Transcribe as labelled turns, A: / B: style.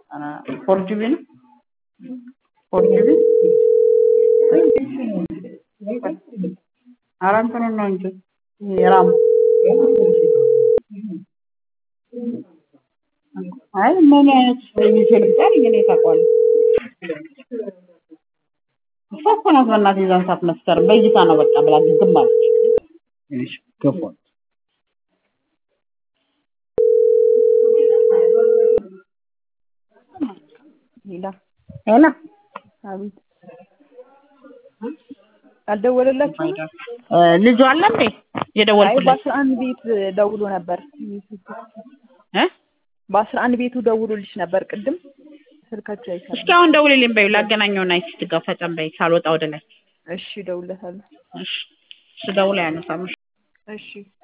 A: ፎር ጂቢ ነው ፎር ጂቢ ኧረ እንትኑን ነው እንጂ የራሙ አይ ምን አይነት የሚሴ ልብጣል እኔ ታውቀዋለህ እሷ እኮ ናት በእናትህ የዛን ሰዓት መስከረም በእይታ ነው በቃ ብላ ግግም አለች እሺ ገፏል
B: ሌላ
A: ሄላ
B: አቤት አልደወለላችሁም?
A: ልጁ አለ እንዴ
B: አይ
A: የደወልኩለት
B: በአስራ አንድ ቤት ደውሎ ነበር።
A: እ
B: በአስራ አንድ ቤቱ ደውሎልሽ ነበር ቅድም ስልካቸው አይሰራም።
A: እስኪ አሁን ደውልልኝ በይው ላገናኘውና እስኪ ጋር ፈጸም በይ ሳልወጣ ወደ ላይ
B: እሺ እደውልለታለሁ።
A: እሺ ስደውል አያነሳም
B: እሺ